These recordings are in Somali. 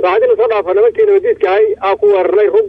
saacadina soo dhaafa nimankii nabadiidka ahay aa ku weerarnay rug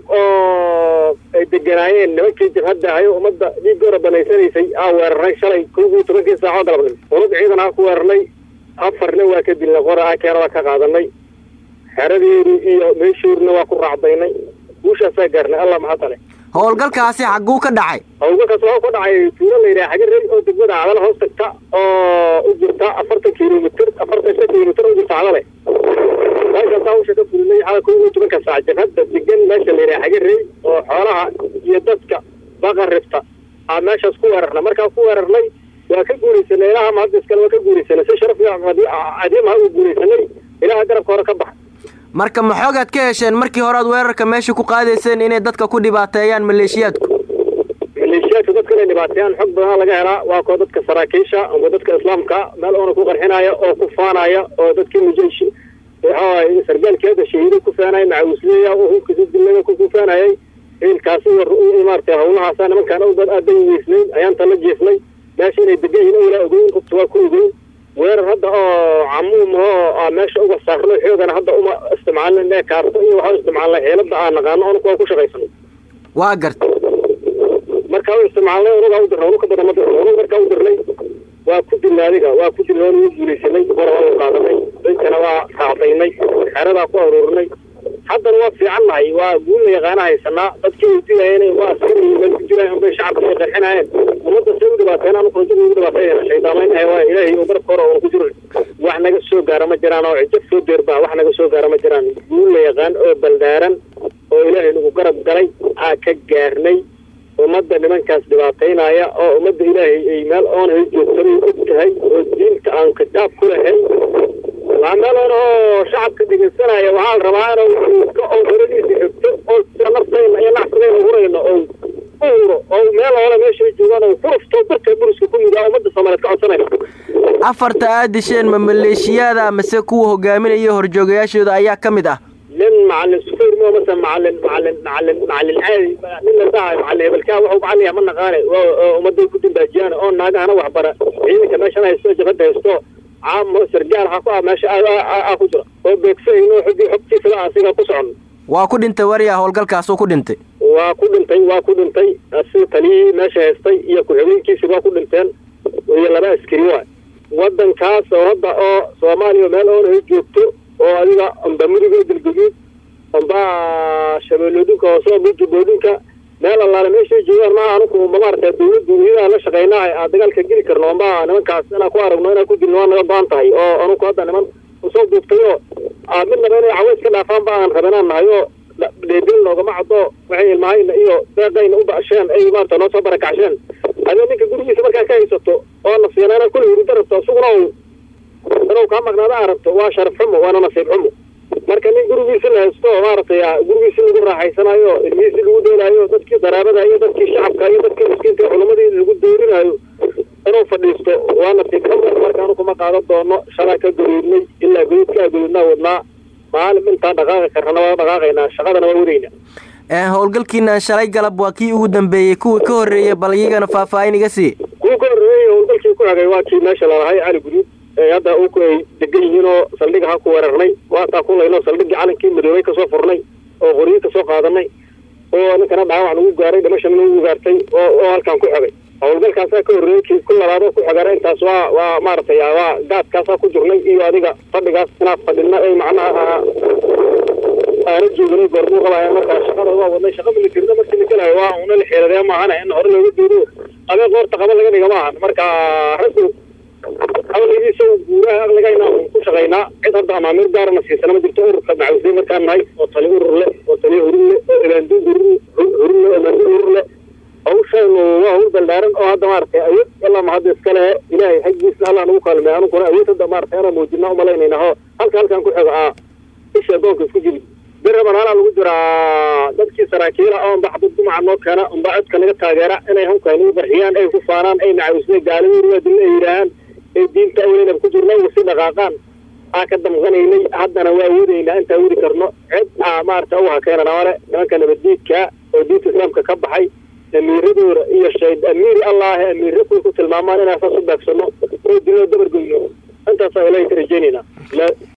oo ay deganaayeen nimankii jabhadda ahay oo ummadda dhiiggooda banaysanaysay aa weerarnay shalay kowgii tobankii saaco galabnimo unad ciidan aa ku weerarnay afarna waa ka dilnay qora aa keenada ka qaadanay xeradeedii iyo meeshuurna waa ku raacdaynay guushaasaa gaarnay allah mahadale howlgalkaasi xagguu ka dhacay howlgalkaas waxuu ka dhacay tuulo la yidhaha xagarey oo degmada cadale hoos tagta oo u jirta afartan kilomitr afartan shan kilomitr u jirta cadale meeshaasaa hawsha ka fulinay xala kow iyo tobanka saac jabhadda degan meesha la yidhaha xagarey oo xoolaha iyo dadka baqarifta aa meeshaas ku weerarnay markaa ku weerarnay waa ka guulaysanay ilaha mahadda iskale waa ka guulaysanay si sharaf iyo cadiimaha u guulaysanay ilaha garabka hore ka baxa marka maxoogaad ka hesheen markii hore aad weerarka meesha ku qaadayseen inay dadka ku dhibaateeyaan maleeshiyaadku maleeshiyaadka dadka inay dhibaateeyaan xog badan laga helaa waa kuwa dadka saraakiisha ama dadka islaamka meel oona ku qarxinaya oo ku faanaya oo dadkii mujaysh waxawaay sargaalkeeda shahiido ku faanaya macawisleeya oo hubkiisa dilada ku faanayay ciilkaasi iyo maaragtay hawlahaasa nimankaan awdad aadan weysnayn ayaan tala jeefnay meesha inay degan yihiin owlaa ogeyn rugta waa ku ogeyn weerar hadda oo camuum oo meesha uga saarno xoogana hadda uma isticmaalin ee kaarto iyo waxaa isticmaalnay xeelada aan naqaano onuka waa ku shaqaysano waa garta markaa u isticmaalnay onugaa u dirnay onuka badan ma dirno onug markaa u dirnay waa ku dilnay adiga waa ku dilnay onugu guulaysanay hore waa u qaadanay dankana waa raacdaynay xeradaa ku aruurinay haddana waa fiican nahay waa guulna yaqaana haysanaa dadkii ay dilayeen waa askari meel ku jiraan bay shacabka ay qarxinayeen ummadda say u dhibaateen anu rajada ugu dhibaateeyeen shaydaamayn ahay waa ilaahay oo garabka hore oon ku jirin wax naga soo gaara ma jiraan oo cijab soo deerbaa wax naga soo gaara ma jiraan guul la yaqaan oo baldaaran oo ilaahay nagu garab galay aa ka gaarnay ummadda nimankaas dhibaataynaya oo ummadda ilaahay ay meel oonay joogtabay og tahay oo diinta aan kitaab ku lahayn waa meel oon oo shacabka dhegeysanaya waxaa la rabaa inuu ka oo daradiisa xigto oo sida naftayna iyo nacsigayna hurayno oo u huro oo meel oole meeshay joogaan oo ku rufto dadka buriska ku midaa ummadda soomaaliyeed ka codsanayna afarta aad disheen ma maleeshiyaada mase kuwa hogaaminaya horjoogayaashooda ayaa ka mid ah nin macalin sufayr mo mase macalin macalin macalin macalin caadi nin la dhahayo macalin hebelkaa wuxuu macalin yahay ma naqaane oo ummaday ku dambaajiyaan oo naagahana waxbara ciidanka meeshan haysto jabhadda haysto caamo sargaal ha ku ah meesha aa ku jira oo beegsayno xogii xogtiisaba asiga ku socon waa ku dhintay wariya howlgalkaasuu ku dhintay waa ku dhintay waa ku dhintay si taliyihii meesha haystay iyo ku-xigeenkiisi waa ku dhinteen iyo laba askari waay wadankaas oo hadda oo soomaaliya meel oona ay joogto oo adiga amba mudiga galguduud amba shabeelloodinka hoose amba juboodinka meel allaale meeshay joogaan ma anuku ma maarata dawladdu iyadaa la shaqaynaa aa dagaalka geli karno amba nimankaas inaan ku aragno inaan ku dilno waa naga baan tahay oo anuku hadda niman usoo duubtay oo midnaba inay caways ka dhaafaan ba aan rabanaan nahay oo dheedel noogama caddo waxay ilmahayna iyo deeqayna u basheen ay maarata noo soo barakacsheen adee ninka gurigiisa markaa ka haysato oo nasiina inaa kula hurida rabto isaguna inuu kaa maqnaada aa rabto waa sharaf xumo waana nasiib xumo marka nin gurigiisi la haysto maaragtay gurigiisi lagu raaxaysanayo ilmihiisi lagu dheelaayo dadkii daraabada iyo dadkii shacabka iyo dadkii miskiinka culamadii lagu doorinaayo inuu fadhiisto waa nasiib xumo marka anu kuma qaadan doono shalaa ka goriidnay ilaa goriidkaa goriidnaa wadnaa maalin intaan dhaqaaqi karrana waa dhaqaaqaynaa shaqadana waa wadayna howlgalkiina shalay galab waa kii ugu dambeeyey kuwii ka horreeyey bal iyagana faahfaahin iga sii kuwii ka horreeyey howlgalkii ku xigay waa kii meesha lalahay cali guduud hadda uku ay degan yihiin oo saldhiga ha ku weerarnay waataa kulayno saldhigii calankii madoobay kasoo furnay oo qoryo kasoo qaadanay oo ninkana dhaawac nagu gaaray dhimashana nagu gaartay oo oo halkaan ku xigay howlgalkaasaa ka horreeyey kii ku labaado ku xigana intaas waa waa maaragtay waa gaadkaasaa ku jirnay iyo adiga fadhigaas inaad fadhina ay macnaha aana jooganay goormuu qabaya markaa shaqada waa wadnay shaqa militarida markii la gelayo waa una la xeeladee maahana in hore looga duuro adee qoorta qaba laga dhiga maahan marka raggu aqligiisa guuraha aqligayna ku shaqaynaa cid hadda amaamiir gaarana siisana ma jirto ururka macawisay markaan nahay oo tali urur le oo tali hurur le oo ilaandu hurur le oo ilaandu hurur le hawshaynu waa hawl baldaaran oo hadda maaragtay awood alla ma hadda iska lehe ilaahay xaggiisna allah nagu kaalmey anuguna awood hadda maaragtay anaa muujina umalaynayna ho halka halkaan ku xigo aa isha adoonka isku jiri biraban halaa lagu jiraa dadkii saraakiila oo unba xabad dumaca noo keena unba codka naga taageera inay hanka nagu qarxiyaan ay ku faanaan ay macawisnay gaalaweriwaadina ay yidhaahaan ay diinta awleynaba ku jirna wasi dhaqaaqaan aa ka damqanaynay haddana waa wadaynaa intaa wadi karno cid aa maarata u hakeenana male nimanka nabaddiidka oo diinta islaamka ka baxay amiiradooda iyo shayd amiiri allaahe amiirra kuwa ku tilmaamaan inaan saas u beegsano oo diloo dabargoyno intaasaa ilahay ka rajaynaynaa